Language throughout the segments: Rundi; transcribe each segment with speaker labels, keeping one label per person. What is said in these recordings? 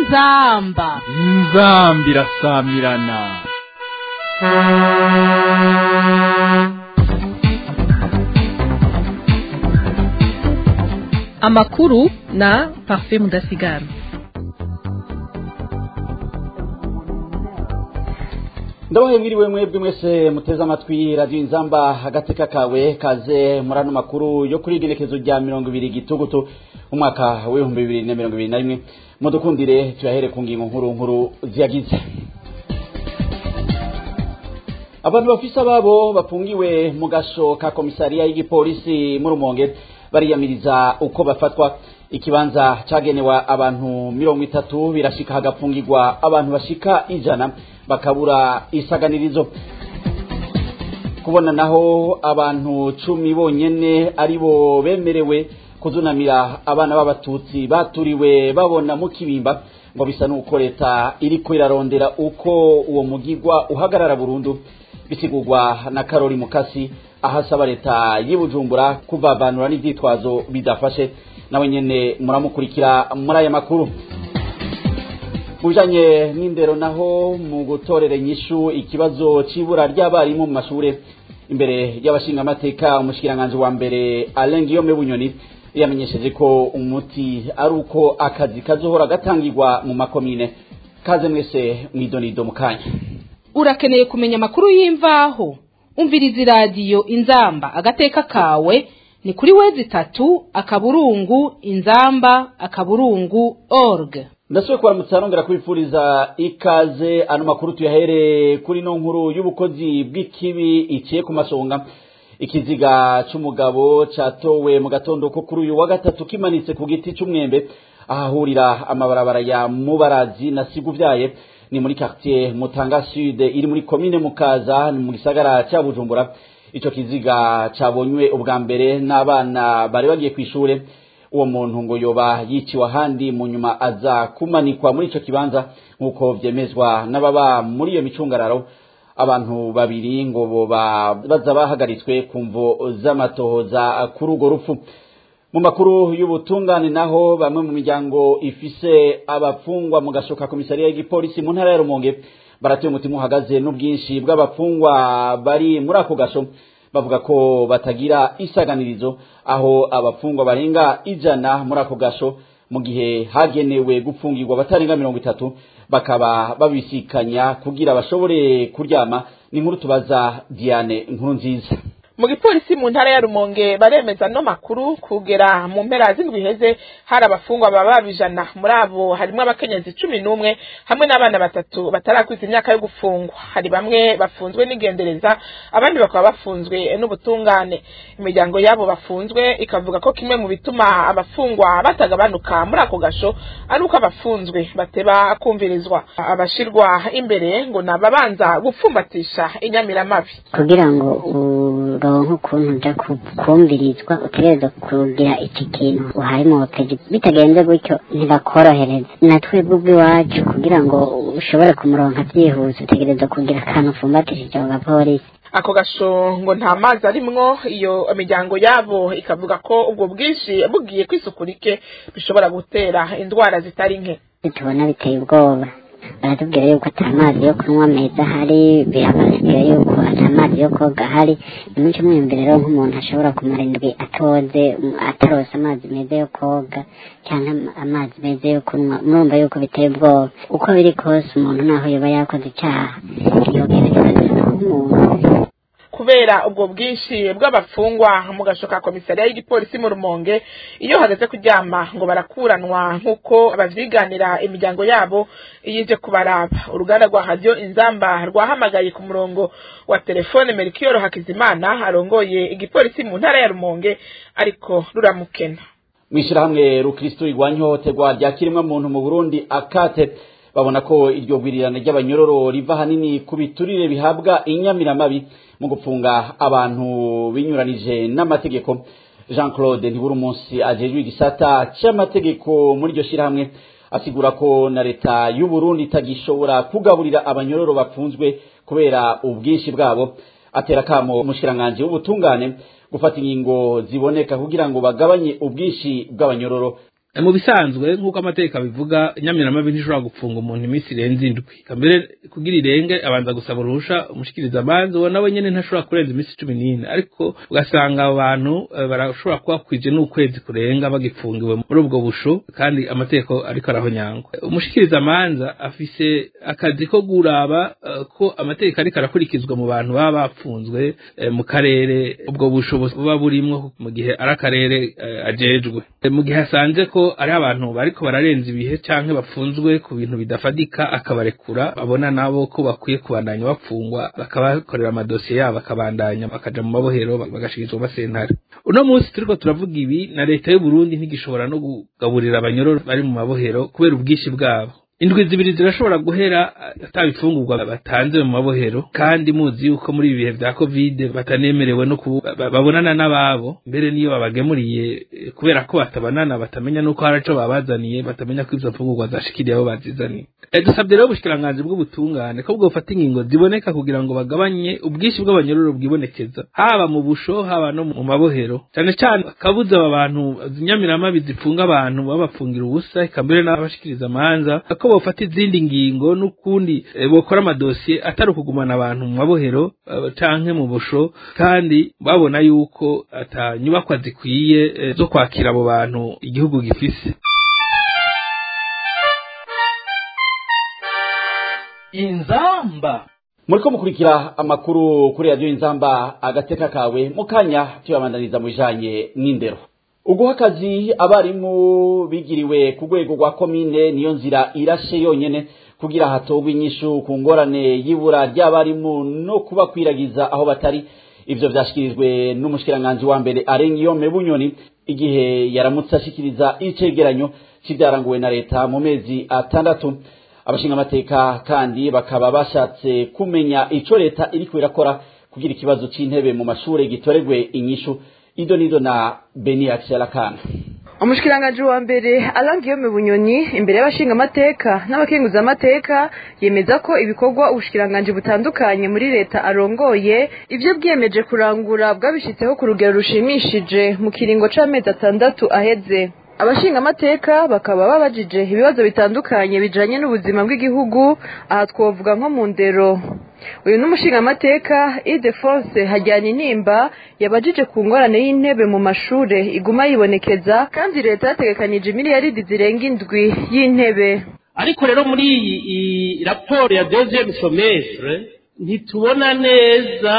Speaker 1: inzamba
Speaker 2: inzambi irasamirana
Speaker 3: amakuru na parfait mudasigara
Speaker 4: ndabahe mwiriwe mwebwe mwese muteze amatwi radiyo inzamba agateka kawe kaze muri ano makuru yo kuri igenekezo rya mirongo ibiri gitugutu umwaka w'ibihumbi bibiri na mirongo ibiri na rimwe mudukundire tuyahere ku ngingo nkuru nkuru ziyagize abantu bafise ababo bafungiwe mu gasho ka komisariya y'igipolisi mu rumonge bariyamiriza uko bafatwa ikibanza cagenewe abantu mirongo itatu birashika hagapfungirwa abantu bashika ijana bakabura isaganirizo kubona naho abantu cumi bonyene aribo bemerewe kuzunamira abana b'abatutsi baturiwe babona mu kibimba ngo bisa n'uko leta iriko irarondera uko uwo mugigwa uhagarara burundu bisigurwa na karori mukasi ahasaba leta y'ubujumbura kuvavanura n'ivyitwazo bidafashe nawe nyene muramukurikira muri aya makuru mu bijanye n'indero naho mu gutorera inyishu ikibazo c'ibura ry'abarimu mu mashure imbere y'abashingamateka umushikiranganji wa mbere Alain Guillaume Bunyoni yamenyesheje ko umuti ari uko akazi kazohora gatangirwa mu makomine kaze mwese mwidonido mu kanya
Speaker 1: urakeneye kumenya amakuru y'imvaho umviriza iradiyo inzamba agateka kawe ni kuri wezi itatu akaburungu inzamba akaburungu org
Speaker 4: ndasubiye kubaramutsa nongera kubifuriza ikaze ano makuru tuyahere kuri no nkuru y'ubukozi bw'ikibi iciye ku masonga ikiziga c'umugabo catowe mu gatondo ko kuri uyu wa gatatu kimanitse ku giti c'umwembe ahahurira amabarabara ya mubarazi na siguvyaye ni muri quartier mutanga sud iri muri komine mukaza ni mu gisagara ca bujumbura ico kiziga cabonywe ubwa mbere n'abana bari bagiye kw'ishure uwo muntu ngo yoba yiciwe ahandi mu nyuma aza kumanikwa muri ico kibanza nk'uko vyemezwa n'ababa muri iyo micungararo abantu babiri ngo boba baza bahagaritswe ku mvo z'amatohoza kuri urwo rupfu mu makuru y'ubutungane naho bamwe mu miryango ifise abafungwa mu gashoka komisariya y'igipolisi mu ntara ya rumonge baratuye umutima uhagaze n'ubwinshi bw'abafungwa bari muri ako gasho bavuga ko batagira isaganirizo aho abafungwa barenga ijana muri ako gasho mu gihe hagenewe gupfungirwa batarenga mirongo itatu bakaba babisikanya kugira bashobore kuryama ni nkuru tubaza Diane nkuru nziza
Speaker 5: mu gipolisi mu ntara ya rumonge baremeza no makuru kugera mu mpera z'indwi iheze hari abafungwa baba bijana muri abo harimo abakenyezi cumi n'umwe hamwe n'abana batatu batarakwiza imyaka yo gufungwa hari bamwe bafunzwe n'igendereza abandi bakaba bafunzwe n'ubutungane imiryango y'abo bafunzwe ikavuga ko kimwe mu bituma abafungwa batagabanuka muri ako gasho ari uko abafunzwe bateba kumvirizwa abashirwa imbere ngo ni ababanza gupfumbatisha inyamiramabi
Speaker 6: kugira ngo uronke ukuntu uja kumvirizwa utegereza kugira iki kintu uhaye mu butegetsi bitagenze gutyo ntibakorohereza na twebwe ubw'iwacu kugira ngo ushobore kumuronka byihuse utegereza kugira akantu ufumbatishije ako gapolisi
Speaker 5: ako gasho ngo nta mazi arimwo iyo imiryango yabo ikavuga ko ubwo bwinshi bugiye kw'isuku rike bishobora gutera indwara zitari nke
Speaker 6: tubona biteye ubwoba baratubwira yuko ata mazi yo kunywa meza ahari birabasigura yuko ata mazi yo koga ahari ni muco mwiyumvire rero nk'umuntu ashobora kumara indwi atoze atarose amazi meza yo koga cyangwa amazi meza yo kunywa murumva yuko biteye ubwoba uko biri kose umuntu naho yoba yakoze icyaha yogerageza nk'umuntu
Speaker 5: kubera ubwo bwinshi bw'abafungwa mu gasho ka komisariya y'igipolisi mu rumonge iyo hageze kuryama ngo barakuranwa nk'uko abavyiganira imiryango yabo iyije kubaraba uruganda rwa radiyo inzamba rwahamagaye ku murongo wa telefone merikiyoro hakizimana arongoye igipolisi mu ntara ya rumonge ariko ruramukena
Speaker 4: mw'ishirahamwe rukristo rigwanya ihohoterwa rya kirimwa muntu mu burundi akate babona ko iryo gwirirana ry'abanyororo riva hanini ku biturire bihabwa inyamiramabi mu gupfunga abantu binyuranije n'amategeko jean claude ntibura umunsi ajejwe igisata c'amategeko muri iryo shirahamwe asigura ko na leta y'uburundi itagishobora kugaburira abanyororo bafunzwe kubera ubwinshi bwabo atera kamo umushikiranganji w'ubutungane gufata ingingo ziboneka kugira ngo bagabanye ubwinshi bw'abanyororo
Speaker 7: mu bisanzwe nk'uko amategeko abivuga inyamiramabi ntishobora gupfunga umuntu iminsi irenze indwi mbere kugira irenge abanza gusaba uruhusha umushikiriza amanza uwo nawe nyene ntashobora kurenza iminsi cumi n'ine ariko ugasanga abo bantu barashobora kuba kwije n'ukwezi kurenga bagipfungiwe muri ubwo busho kandi amategeko ariko arahonyangwa umushikiriza amanza afise akazi ko guraba ko amategeko ariko arakurikizwa mu bantu baba bapfunzwe mu karere ubwo busho buba burimwo mu gihe ari akarere ajejwe mu gihe asanze ko ari abantu bariko bararenza ibihe canke bafunzwe ku bintu bidafadika akabarekura babona nabo ko bakwiye kubandanya bapfungwa bakabakorera amadosiye yabo bakabandanya bakaja mu mabohero bagashikirizwa amasentare uno munsi turiko turavuga ibi na leta y'u Burundi ntigishobora no kugaburira abanyororo bari mu mabohero kubera ubwinshi bwabo indwi zibiri zirashobora guhera atabifungurwa batanze mu mabohero kandi muzi yuko muri ibi bihe vya covid batanemerewe no babonana n'ababo mbere niyo babagemuriye kubera ko batabonana batamenya nuko hari ico babazaniye batamenya ko izo mfungurwa zashikiriye abo bazizaniye dusabye rero ubushikiranganji bw'ubutungane ko bwofata ingingo ziboneka kugira ngo bagabanye ubwinshi bw'abanyororo bwibonekeza haba mu busho haba no mu mabohero cane cane kabuza aba bantu inyamiramabi zifunga abantu babapfungira ubusa eka mbere n'abashikiriza amanza ko bofata izindi ngingo n'ukundi bokora amadosiye atari ukugumana abantu mu mabohero canke mu busho kandi babona yuko ata nyubakwa zikwiye zo kwakira abo bantu igihugu gifise
Speaker 2: inzamba
Speaker 4: muriko mukurikira amakuru kuri radiyo inzamba agateka kawe mu kanya tuyabandaniza mu bijanye n'indero uguha akazi abarimu bigiriwe ku rwego rwa komine niyo nzira irashe yonyene kugira hatogwe inyishu ku ngorane y'ibura ry'abarimu no kubakwiragiza aho batari ivyo vyashikirijwe n'umushikiranganji wa mbere arengiyome bunyoni igihe yaramutse ashikiriza icegeranyo c'ivyaranguwe na leta mu mezi atandatu abashinga amateka kandi bakaba bashatse kumenya ico leta iriko irakora kugira ikibazo c'intebe mu mashure gitoregwe inyishu ido nido na beni akisharakana
Speaker 8: umushikiranganji wa mbere arangiyome bunyoni imbere y'abashinga amateka n'abakenguza amateka yemeza ko ibikorwa ubushikiranganji butandukanye muri leta arongoye ivyo bwiyemeje kurangura bwabishitseho ku rugero rushimishije mu kiringo c'amezi atandatu aheze abashinga amateka bakaba babajije ibibazo bitandukanye bijanye n'ubuzima bw'igihugu aha twovuga nko mu ndero uyu n'umushinga amateka idefonse hajyana intimba yabajije ku ngorane y'intebe mu mashure iguma yibonekeza kandi leta yategekanije miliyaridi zirenga indwi y'intebe
Speaker 9: ariko rero muri iyi raporo ya deuxième semestre ntitubona neza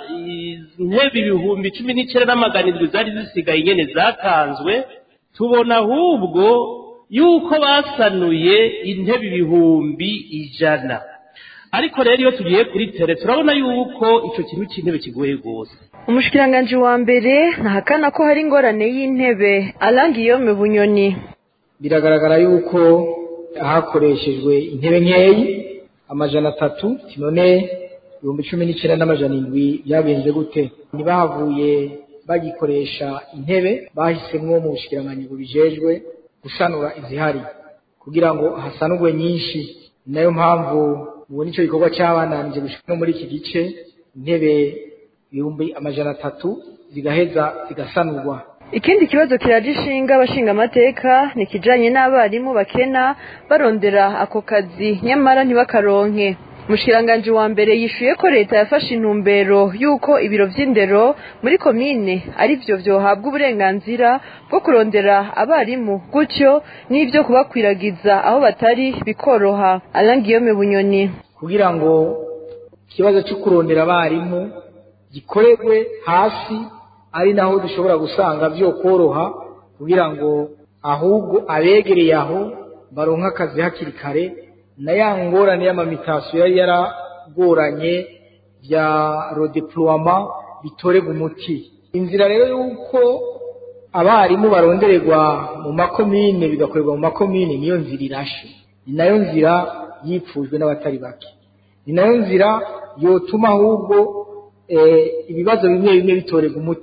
Speaker 9: intebe ibihumbi cumi n'icyenda n'amagana indwi zari zisigaye nyene zatanzwe tubona ahubwo yuko basanuye intebe ibihumbi ijana ariko rero iyo tugiye kuri tere turabona yuko icyo kintu cy'intebe kigoye rwose
Speaker 8: umushikiranganji wa mbere ntahakana ko hari ingorane y'intebe arangiyome bunyoni
Speaker 10: biragaragara yuko hakoreshejwe intebe nkeyi amajana atatu none ibihumbi cumi n'icyenda n'amajana indwi byagenze gute ntibahavuye bagikoresha intebe bahisemwo mu bushikiranganyi bubijejwe gusanura izihari kugira ngo hasanurwe nyinshi ni nayo mpamvu mubona icyo gikorwa cyabananije gushika no muri iki gice intebe ibihumbi amajana atatu zigaheza zigasanurwa
Speaker 8: ikindi kibazo kiraje ishinga abashinga amateka ni ikijanye n'abarimu bakena barondera ako kazi nyamara ntibakaronke umushikiranganji wa mbere yishuye ko leta yafashe intumbero y'uko ibiro vy'indero muri komine ari vyo vyohabwa uburenganzira bwo kurondera abarimu gutyo n'ivyo kubakwiragiza aho batari bikoroha arangiyome bunyoni
Speaker 10: kugira ngo ikibazo cyo kurondera abarimu gikorerwe hasi ari naho dushobora gusanga vyo koroha kugira ngo ahubwo abegereye aho baronka akazi hakiri kare na ya ngorane y'amamitasiyo yari yaragoranye bya rodeploiement bitorega umuti inzira rero y'uko abarimu barondererwa mu makomine bigakorerwa mu makomine niyo nzira irashe ni nayo nzira yipfujwe n'abatari bake ni nayo nzira yotuma ahubwo ibibazo bimwe bimwe bitorega umuti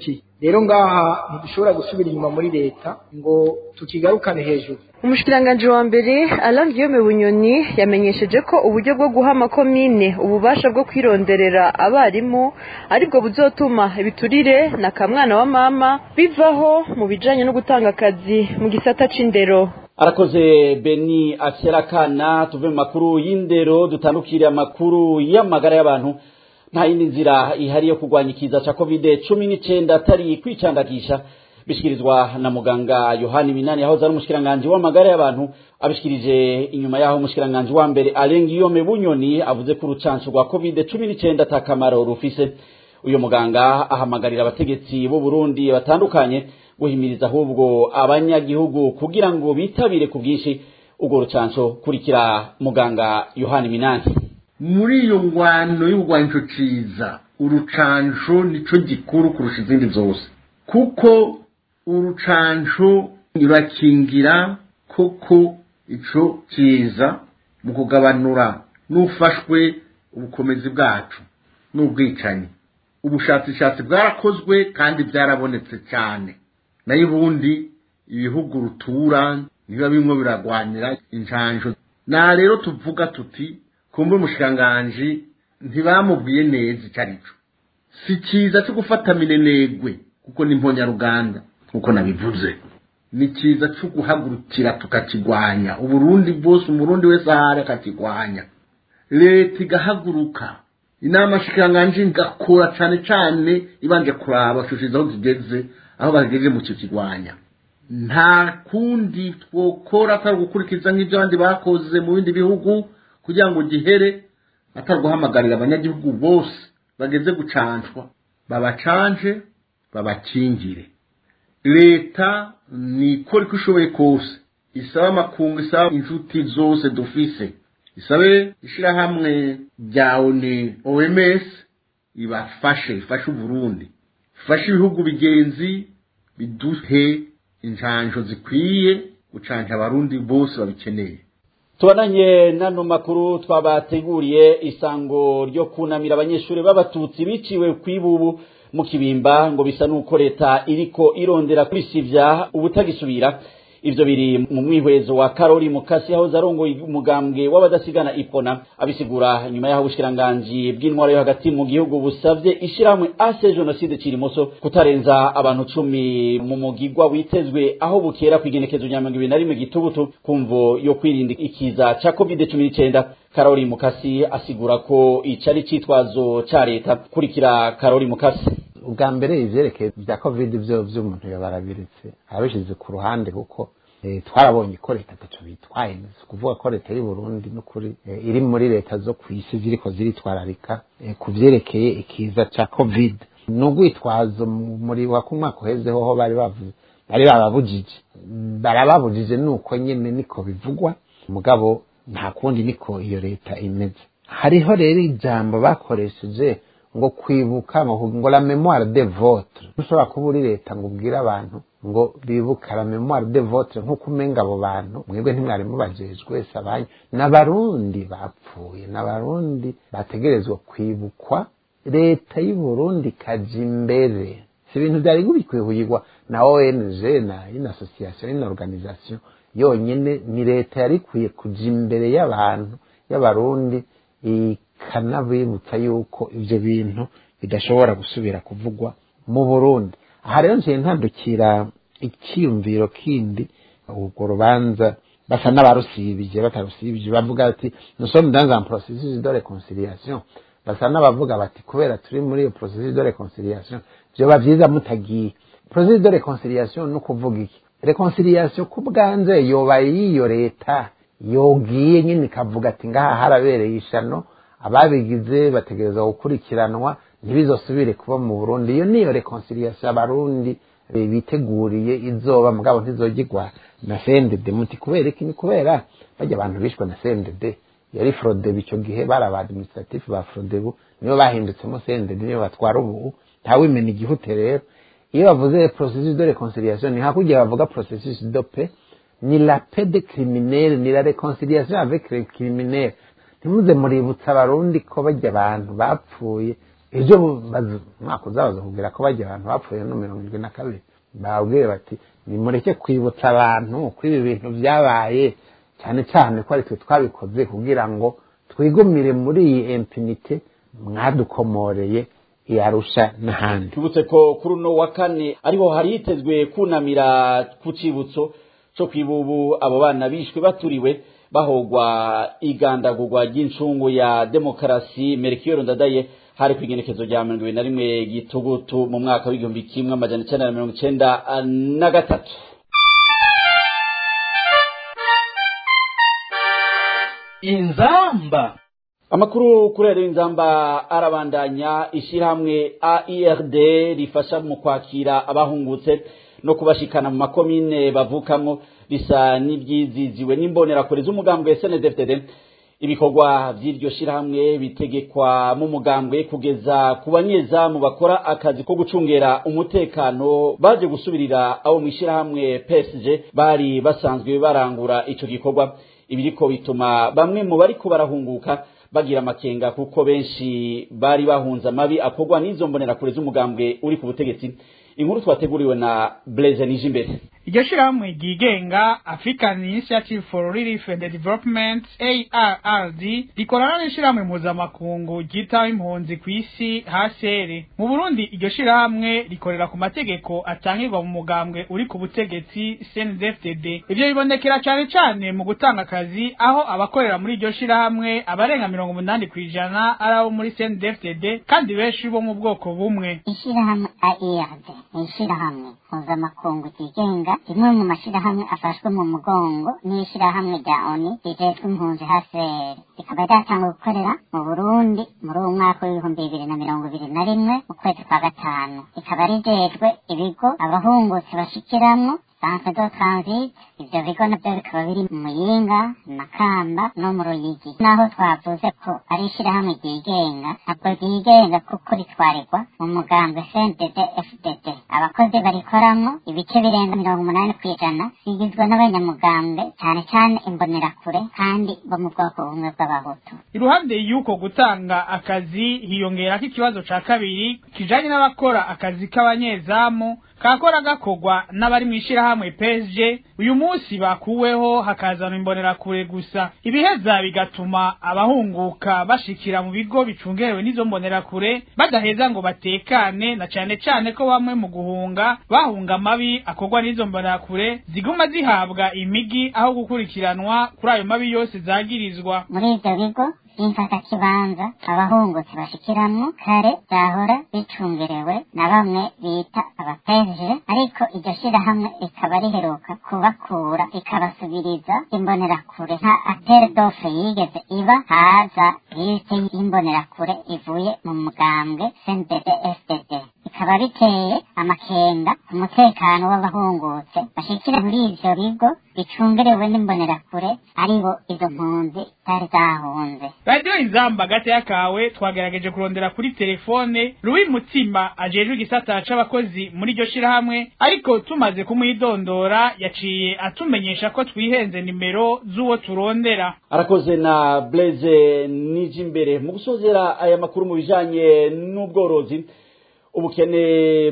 Speaker 10: rero ngaha ntidushobora gusubira inyuma muri leta ngo tukigarukane hejuru
Speaker 8: umushikiranganji wa mbere Alain Guillaume Bunyoni yamenyesheje ko uburyo bwo guha amakomine ububasha bwo kwironderera abarimu aribwo buzotuma ibiturire na kamwana wa mama bivaho mu bijanye no gutanga akazi mu gisata c'indero
Speaker 4: arakoze beni aserakana tuve mu makuru y'indero dutandukire amakuru y'amagara y'abantu nta yindi nzira ihari yo kurwanya ikiza ca covid cumi n'icenda atari kwicandagisha bishikirizwa na muganga yohani minani yahoze ari umushikiranganji w'amagara y'abantu abishikirije inyuma y'aho umushikiranganji wa mbere alain guillaume bunyoni avuze ko urucanco rwa covid cumi n'icenda ata kamaro rufise uyu muganga ahamagarira abategetsi b'u burundi batandukanye guhimiriza ahubwo abanyagihugu kugira ngo bitabire ku bwinshi urwo rucanco kurikira muganga yohani minani
Speaker 11: muri iyo ngwano y'urwanco ciza urucanco nico gikuru kurusha izindi zose kuko urucanco rurakingira koko ico ciza mu kugabanura n'ufashwe ubukomezi bwacu n'ubwicanyi ubushakashatsi bwarakozwe kandi byarabonetse cyane nayo ubundi ibihugu rutura biba bimwe biragwanira injanjo na rero tuvuga tuti kumbe umushikiranganji ntibamubwiye neza icyo ari cyo si cyiza cyo gufata minenegwe kuko ni mponyaruganda nk'uko nabivuze ni cyiza cyo guhagurukira tukakigwanya uburundi bwose umurundi wese ahari akakigwanya leta igahaguruka inama shikiranganji igakora cyane cyane ibanje kuraba shushiza aho zigeze aho bageze mu cyo kigwanya nta kundi twokora atari gukurikiza nk'ibyo abandi bakoze mu bindi bihugu kugira ngo gihere atari guhamagarira abanyagihugu bose bageze gucanshwa babacanje babakingire leta nikora uko ishoboye kose isaba amakungu isaba inshuti zose dufise isabe ishyirahamwe rya oni oms ibafashe ifashe uburundi ifashe ibihugu bigenzi biduhe injanjo zikwiye gucanja abarundi bose babikeneye
Speaker 4: tubananye n'ano makuru twabateguriye isango ryo kunamira abanyeshuri b'abatutsi biciwe ku ibubu mu kibimba ngo bisa n'uko leta iriko irondera kwisivya ubutagisubira ivyo biri mu mwihwezo wa karori mukasi yahoze arongoye umugambwe w'abadasigana ipona abisigura nyuma y'aho ubushikiranganji bw'intwaro yo hagati mu gihugu busavye ishirahamwe ase jenoside kirimoso kutarenza abantu cumi mu mugigwa witezwe aho bukera kw'igenekezo rya mirongo ibiri na rimwe gitubutu kumvo yo kwirinda ikiza ca covid cumi n'icenda karori mukasi asigura ko ico ari icitwazo ca leta kurikira karori mukasi
Speaker 12: ubwa mbere ivyerekeye vya covid vyo vy'umuntu yabarabiritse abishize ku ruhande kuko twarabonye ko leta ataco bitwaye kuvuga ko leta y'u Burundi n'ukuri iri muri leta zo kw'isi ziriko ziritwararika ku vyerekeye ikiza ca covid n'ugwitwazo muri wa kumwaka uhezeho ho bari bavuze bari bababujije barababujije nuko nyene niko bivugwa mugabo nta kundi niko iyo leta imeze hariho rero ijambo bakoresheje ngo kwibuka ngo la memoire de votre ushobora kuba uri leta ngo ubwire abantu ngo bibuka la memoire de votre nk'uko umenga abo bantu mwebwe ntimwari mubajejwe wese abanyu n'abarundi bapfuye n'abarundi bategerezwa kwibukwa leta y'u Burundi ikaja imbere si ibintu byari bikwihuyirwa na ONG na ino association ino organisation yonyene ni leta yari ikwiye kuja imbere y'abantu y'abarundi ikanabibutsa yuko ivyo bintu bidashobora gusubira kuvugwa mu Burundi aha rero nciye ntandukira icyiyumviro kindi urwo rubanza basa n'abarusibije batarusibije bavuga ati nous sommes dans un processus de réconciliation basa n'abavuga bati kubera turi muri iyo processus de réconciliation vyoba vyiza mutagiye processus de réconciliation ni ukuvuga iki reconciliation ku bwanze yoba y'iyo leta yogiye nyine ikavuga ati ngaha harabereye ishano ababigize bategereza gukurikiranwa ntibizosubire kuba mu burundi iyo niyo reconciliation abarundi biteguriye izoba mugabo ntizogirwa na CNDD muti kubera iki ni kubera bajya abantu bishwe na CNDD yari Frodebu icyo gihe bari aba administratif ba Frodebu nibo bahindutsemo CNDD nibo batwara ubu ntawimena igihute rero iyo bavuze processus de réconciliation ni hakurya bavuga processus de paix ni la paix de criminel ni la réconciliation avec les criminels ntimuze muributsa abarundi ko bajya abantu bapfuye ejo baza- umwaka uzabaza kubwira ko bajya abantu bapfuye no mirongo irindwi na kabiri babwiye bati nimureke kwibutsa abantu ko ibi bintu byabaye cyane cyane ko ari twe twabikoze kugira ngo twigumire muri iyi empinite mwadukomoreye iyarusha n'ahandi
Speaker 4: tubutse ko kuri uno wa kane ariho hari hitezwe kunamira ku cibutso co kwibubu abo bana bishwe baturiwe bahogwa igandagurwa ry'incungu ya demokarasi merikiyoro ndadaye hari ku igenekezo rya mirongo ibiri na rimwe gitugutu mu mwaka w'igihumbi kimwe amajana icenda na mirongo icenda na gatatu
Speaker 2: inzamba
Speaker 4: amakuru kuri radiyo inzamba arabandanya ishyirahamwe aird rifasha mu kwakira abahungutse no kubashikana mu makomine bavukamo bisa n'ibyiziziwe n'imbonerakure z'umugambwe snedfdd ibikorwa by'iryo shyirahamwe bitegekwa mu mugambwe kugeza ku banyezamu bakora akazi ko gucungera umutekano baje gusubirira abo mu ishyirahamwe psg bari basanzwe barangura ico gikorwa ibiriko bituma bamwe mu bariko barahunguka bagira amakenga kuko benshi bari bahunze amabi akorwa n'izo mbonerakure z'umugambwe uri ku butegetsi inkuru twateguriwe na Blaise Nijimbere
Speaker 13: iryo shirahamwe ryigenga african initiative for relief and development arrd rikorana n'ishirahamwe mpuzamakungu ryitaho impunzi ku isi hcr mu burundi iryo shirahamwe rikorera ku mategeko atangirwa mu mugambwe uri ku butegetsi cndfdd ivyo bibonekera cane cane mu gutanga akazi aho abakorera muri iryo shirahamwe abarenga mirongo umunani kw'ijana ari abo muri cndfdd kandi benshi bo mu bwoko bumwe
Speaker 14: ishirahamwe AIRD ni ishirahamwe mpuzamakungu ryigenga rimwe mu mashirahamwe afashwe mu mugongo n'ishirahamwe rya ONU rijejwe impunzi HCR rikaba ryatangwa gukorera mu Burundi muri uwo mwaka w'ibihumbi bibiri na mirongo ibiri na rimwe mu kwezi kwa gatanu rikaba rijejwe ibigo abahungutse bashikiramwo centre de transit ivyo bigo navyo bikaba biri mu muyinga makamba no mu ruyigi naho twavuze ko ari ishirahamwe ryigenga ntabwo ryigenga kuko ritwarirwa mu mugambwe cndd fdd abakozi barikoramwo ibice birenga mirongo umunani kw'ijana bigizwe n'abanyamugambwe cane cane imbonerakure kandi bo mu bwoko bumwe bw'abahutu
Speaker 13: iruhande y'uko gutanga akazi hiyongerako ikibazo ca kabiri kijanye n'abakora akazi k'abanyezamu kakora gakorwa n'abari mw'ishirahamwe PSG uyu munsi bakuweho hakazana imbonerakure gusa ibiheza bigatuma abahunguka bashikira mu bigo bicungerewe n'izo mbonerakure badaheza ngo batekane na cane cane ko bamwe mu guhunga bahunga amabi akorwa n'izo mbonerakure ziguma zihabwa imigi aho gukurikiranwa kuri ayo mabi yose zagirizwa
Speaker 14: muri ivyo bigo vy'imfatakibanza abahungutse bashikiramwo kare vyahora bicungerewe na bamwe bita abapeje ariko iryo shirahamwe rikaba riheruka kubakura rikabasubiriza imbonerakure nta atere dofe yigeze iba haza liste y'imbonerakure ivuye mu mugambwe cndd fdd bikaba biteye amakenga ku mutekano w'abahungutse bashikira muri ivyo bigo bicungerewe n'imbonerakure aribo izo mpunzi zari zahunze
Speaker 13: radiyo inzamba gateya kawe twagerageje kurondera kuri telefone ruwi mutima ajejwe igisata c'abakozi muri iryo shirahamwe ariko tumaze kumwidondora yaciye atumenyesha ko twihenze nimero z'uwo turondera
Speaker 4: arakoze na Blaise Nijimbere mu gusozera aya makuru mu bijanye n'ubworozi ubukene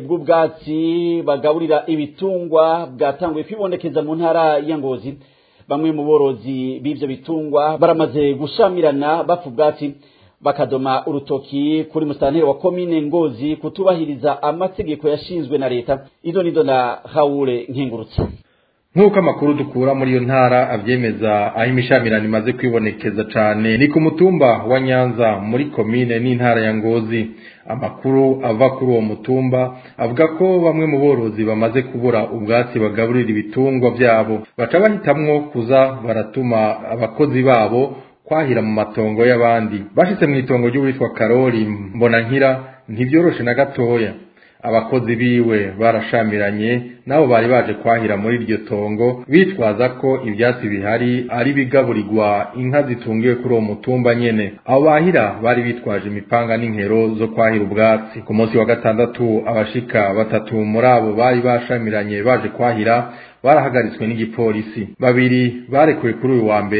Speaker 4: bw'ubwatsi bagaburira ibitungwa bwatanguye kwibonekeza mu ntara ya Ngozi bamwe mu borozi b'ivyo bitungwa baramaze gushamirana bapfa ubwatsi bakadoma urutoki kuri musitanteri wa komine ngozi kutubahiriza amategeko yashinzwe na leta izo nizo na hawure nkengurutse
Speaker 15: nk'uko amakuru dukura muri iyo ntara abyemeza aho imishamirano imaze kwibonekeza cyane ni ku mutumba wa nyanza muri komine n'intara ya ngozi amakuru ava kuri uwo mutumba avuga ko bamwe mu borozi bamaze kubura ubwatsi bagaburira ibitungwa byabo baca bahitamwo kuza baratuma abakozi babo kwahira mu matongo y'abandi bashitse mu itongo ry'uwitwa karori mbona nkira ntibyoroshe na gatoya abakozi biwe barashamiranye nabo bari baje kwahira muri iryo tongo bitwaza ko ibyatsi bihari ari bigaburirwa inka zitungiwe kuri uwo mutumba nyene abo bahira bari bitwaje imipanga n'inkero zo kwahira ubwatsi ku munsi wa gatandatu abashika batatu muri abo bari bashamiranye baje kwahira barahagaritswe n'igipolisi babiri barekuwe kuri uyu wa mbere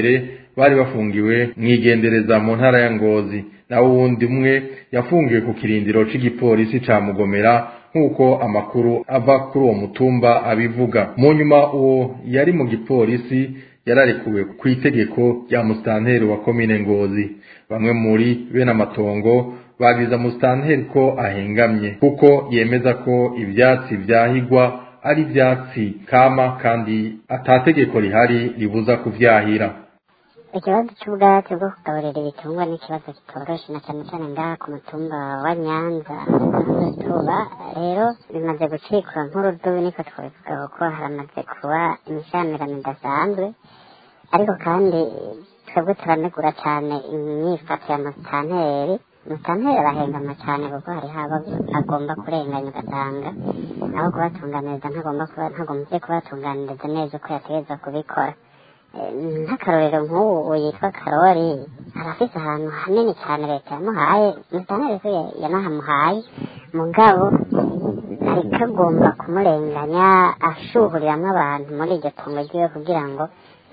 Speaker 15: bari bafungiwe mwigendereza mu ntara ya ngozi naho uwundi umwe yafungiwe ku kirindiro c'igipolisi ca mugomera nk'uko amakuru ava kuri uwo mutumba abivuga mu nyuma uwo yari mu gipolisi yararekuwe ku itegeko rya musitanteri wa komine ngozi bamwe muri bene amatongo bagiza musitanteri ko ahengamye kuko yemeza ko ivyatsi vyahigwa ari ivyatsi kama kandi atategeko rihari ribuza kuvyahira
Speaker 6: ikibazo cy'ubwatsi bwo kugaburira ibitungwa ni ikibazo kitoroshe na cyane cyane ngaha ku mutumba wa nyanza tuba rero bimaze gucikwa nk'urudubi niko twabivuga kuko haramaze kuba imishamirano idasanzwe ariko kandi twebwe turanegura cyane imyifato ya musitanteri musitanteri arahengama cyane kuko hariho abo agomba kurenganya ugasanga aho kubatunganiriza ntagomba kuba ntagombye kubatunganiriza neza uko yategereza kubikora nk'akarorero nk'ubu yitwa karori arafise ahantu hanini cyane leta yamuhaye musitanteri ko yanahamuhaye mugabo ariko agomba kumurenganya ashuhuriramo abantu muri iryo tungo ryiwe kugira ngo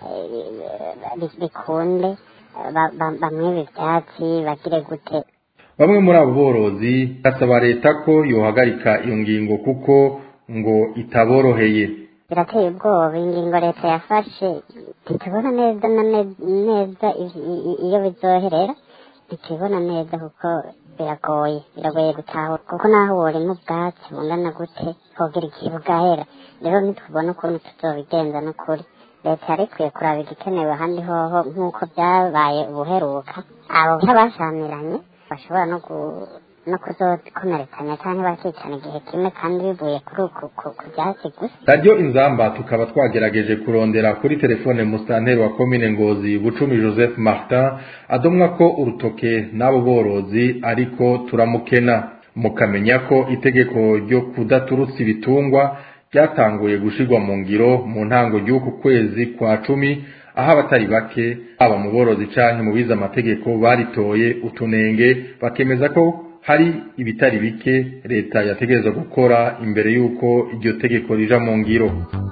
Speaker 6: bikunde bamwibe ibyatsi bagire gute
Speaker 15: bamwe muri abo borozi basaba leta ko yohagarika iyo ngingo kuko ngo itaboroheye
Speaker 6: birateye ubwoba ingingo leta yafashe ntitubona neza na neza iyo bizoherera ntitubibona neza kuko biragoye biragoye gutahura kuko naho worima ubwatsi bungana gute hogira igihe bugahera rero ntitubona ukuntu tuzobigenza n'ukuri leta yari ikwiye kuraba igikenewe ahandi hoho nk'uko byabaye ubuheruka abo nk'abashamiranye bashobora no no kuzokomerekanya cyangwa bakicana igihe kimwe kandi bivuye kuri uku ku byatsi gusa
Speaker 15: radiyo inzamba tukaba twagerageje kurondera kuri telefone musitanteri wa komine ngozi bucumi joseph martin adomwa ko urutoke n'abo borozi ariko turamukena mukamenya ko itegeko ryo kudaturutsa ibitungwa ryatanguye gushirwa mu ngiro mu ntango y'uku kwezi kwa cumi aho abatari bake haba mu borozi canke mu bize amategeko baritoye utunenge bakemeza ko hari ibitari bike leta yategereza gukora imbere y'uko iryo tegeko rija mu ngiro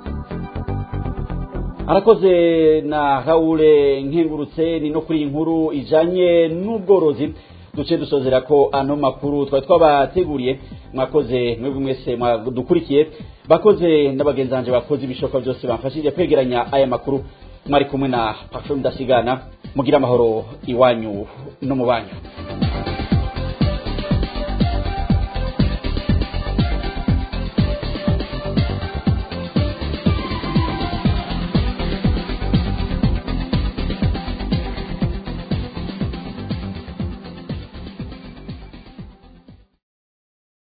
Speaker 4: arakoze na haure nkengurutse ni no kuri iyi nkuru ijanye n'ubworozi duce dusozera ko ano makuru twari twabateguriye mwakoze mwebwe mwese dukurikiye bakoze n'abagenzi banje bakoze ibishoboka byose bamfashije kwegeranya aya makuru mwari kumwe na patroni ndasigana mugira amahoro iwanyu no mu banyu